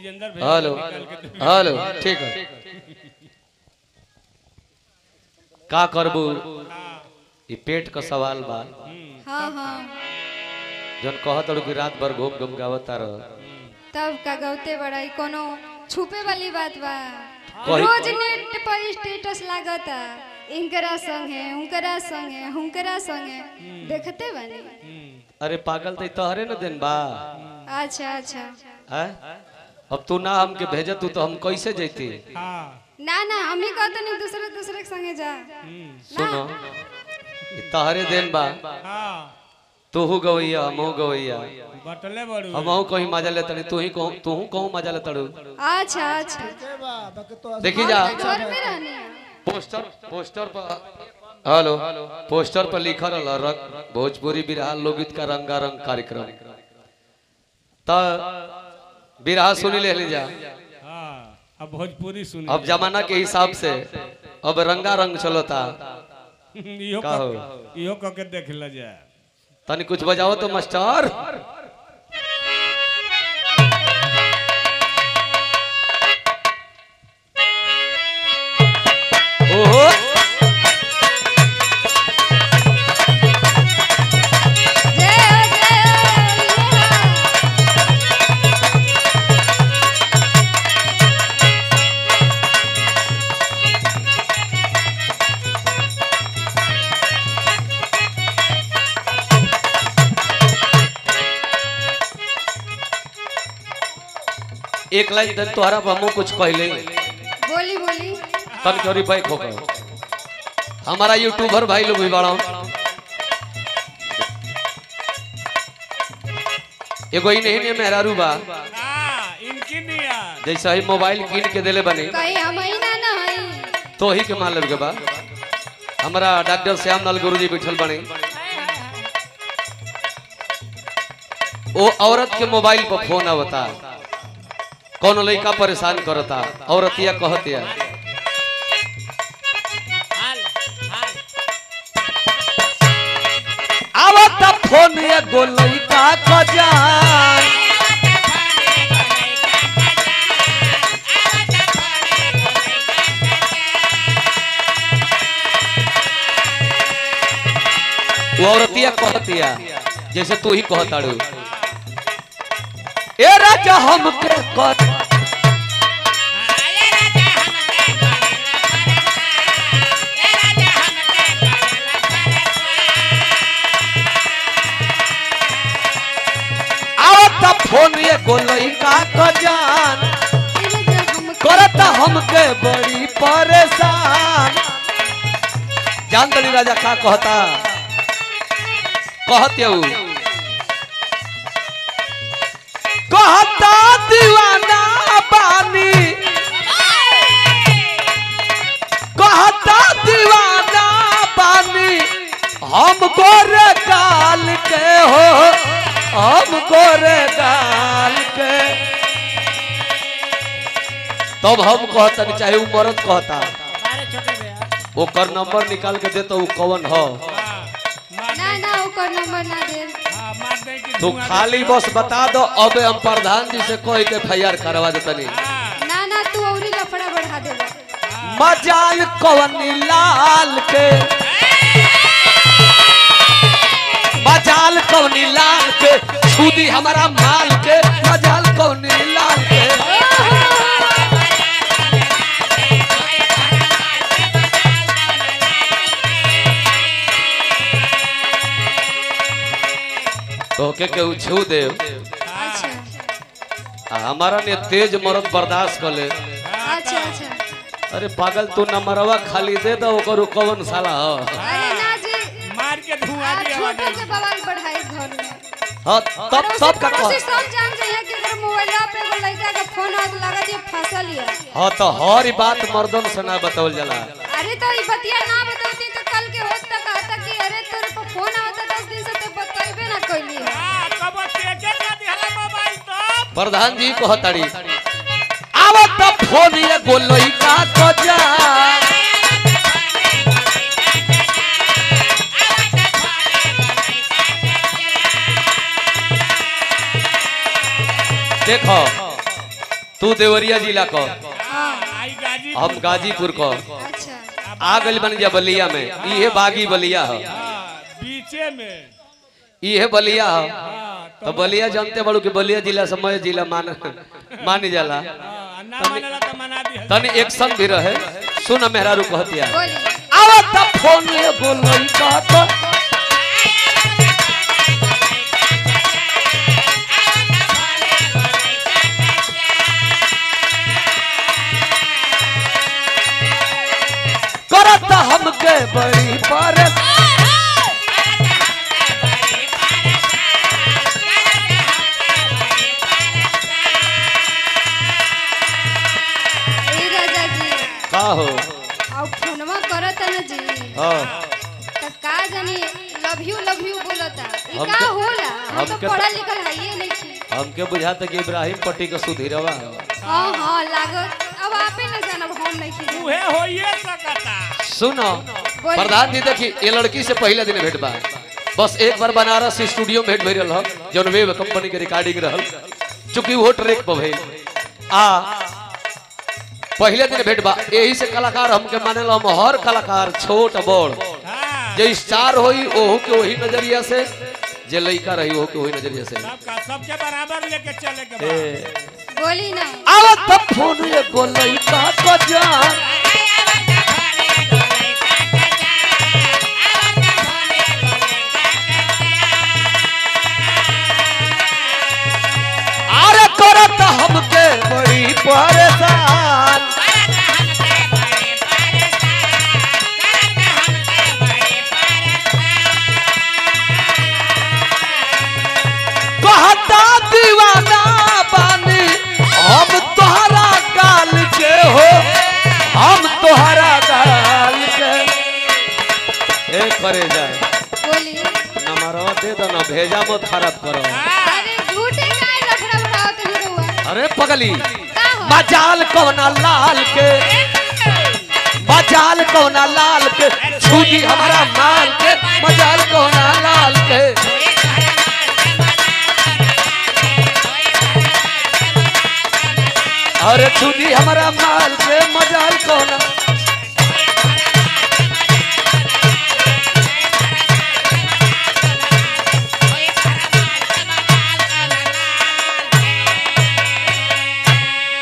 अंदर भेज हेलो निकाल के दे। हेलो ठीक है का करबू ई पेट का सवाल बा हाँ हाँ जन कहत रहो कि रात भर घूम घूम गावता रह तब का गौते बड़ाई कोनो छुपे वाली बात बा कही- रोज नेट पर स्टेटस लागता इनकरा संग है उनकरा संग है हुनकरा संग है देखते बनी अरे पागल तो तोहरे न दिन बा अच्छा अच्छा हैं? अब तू ना हमके भेजत तू तो हम कैसे जैती हाँ ना ना हम ही कहते नहीं दूसरे दूसरे के संगे जा सुनो ई तोहरे दिन बा हाँ तूहू गवैया हमहू गवैया बटले बड़ू हमहू कहीं मजा ले तड़ी तू ही कहूँ तू कहूँ मजा ले तड़ू अच्छा अच्छा देखी जा घर में रहनी है पोस्टर पोस्टर पर हेलो पोस्टर पर लिखल रहल रंग भोजपुरी बिरहा लोकगीत का रंगारंग कार्यक्रम त बिरहा सुनी ले ली जा हाँ अब भोजपुरी सुन अब जमाना के हिसाब से अब रंगारंग चलता इहो का हो? क- इहो कह के देख ल जाए तनी कुछ बजाओ तो मास्टर ओहो जय हो जय हो ये हाँ। एक लाइन तन तोहरा पर हमहू कुछ कहले बोली बोली तन चोरी बैक हो गए हमारा यूट्यूबर भाई लोग भी बड़ा एगो ही नहीं ने मेहरारू बा हाँ इनकी निया जैसे ही मोबाइल कीन के देले बने कहीं हम ही ना ना हई तो ही के मान लेब के बा हमारा डॉक्टर श्याम लाल गुरु जी बैठल बने वो औरत के मोबाइल पर फोन आवता कौन लड़का परेशान करता औरतिया कहतिया आवता फोन एगो लड़का कजा वो औरतिया कहतिया जैसे तू ही कहताड़ू ए राजा हमके कर आवता फोन एगो लड़का कजान इने जो हम करता हमके बड़ी परेशान जान तनी राजा का कहता कहते उ कहता दीवाना बानी कहता दीवाना बानी हम गोरे गाल के हो हम गोरे गाल के तब हम कहतन चाहे उ मरद कहता ओकर नंबर निकाल के दे तो उ कौन हो ना ना ओकर नंबर ना दे हाँ मार दे कि तू धुआं खाली बस बता दो अब हम प्रधान जी से कह के एफ करवा देतनी हाँ, ना ना तू औरी लफड़ा बढ़ा देबा मजाल कौन लाल के मजाल कौन लाल के छुदी हमारा माल के मजाल कौन लाल के तो के के उ छू दे अच्छा आ हमारा ने तेज मरद बर्दाश्त कर ले अच्छा अच्छा अरे पागल तू नंबरवा खाली दे दो ओकर कौन साला हो अरे ना जी मार के धुआं आ दिया छोटो से बवाल बढ़ाई घर में हाँ तब सब का पड़ोसी कह सब जान जाइए कि अगर मोबाइल पे एगो लड़का का फोन आत लगा दिए फसल लिया हाँ तो हर ही बात मर्दन से ना बतावल जाला अरे तो ये बतिया ना बताती तो कल के होत तक कहता कि अरे तेरे पर फोन आवता दस दिन से तो बताइबे ना कैली है हाँ, कब के के ना दिहला मोबाइल तो प्रधान जी कहताड़ी आवत फोन ये गोलई का कजा देखो तू देवरिया जिला को हाँ आई गाजी हम गाजीपुर को अच्छा आ गइल बन जा बलिया में इहे बागी बलिया हो हाँ, बीचे में इहे बलिया हो हाँ, तो बलिया जानते बड़ू कि बलिया जिला समय जिला मान मान जाला हाँ, ना मानेला तो मना दी तनी एक्शन भी रहे सुन मेहरारू कहतिया बोली आवत फोन एगो लइका तो करत हमके बड़ी परस ए राजा जी का हो अब फोनवा करत न जी हाँ त का जानी लव यू लव यू बोलता ई हमके- का होला हम तो हमके- पढ़ल लिखल हइए नहीं छी हमके बुझाता कि इब्राहिम पट्टी का सुधीरवा है हाँ हाँ लागत अब आपे न जानब हम नहीं छी उहे होइए सकता सुनो बोली। प्रधान जी देखी ये लड़की से पहले दिन भेंट बा बस एक बार बनारस स्टूडियो में भेंट भइल रहल जौन वेब कंपनी के रिकॉर्डिंग रहल चूंकि वो ट्रैक पर भइल आ पहले दिन भेंट बा यही से कलाकार हमके माने हम हर कलाकार छोट बड़ हाँ जे स्टार होई ओहू के वही नजरिया से जे लइका रही ओहू के वही नजरिया से सबका सबके बराबर लेके चले के बा ए, बोली ना आवत फोन एगो लइका को जान अरे करत हमके बड़ी परेशान कहता दीवाना बानी हम तोहरा गाल के हो हम तोहरा गाल के ए करे जाए बोली नंबरवा दे दो ना भेजा मत खराब करो अरे झूठे काहे लफड़ा उठावत ही रहुआ अरे पगली का हो मजाल कोना लाल के मजाल कोना लाल के छूटी हमारा माल के मजाल कोना लाल के अरे छूटी हमारा माल के मजाल कोना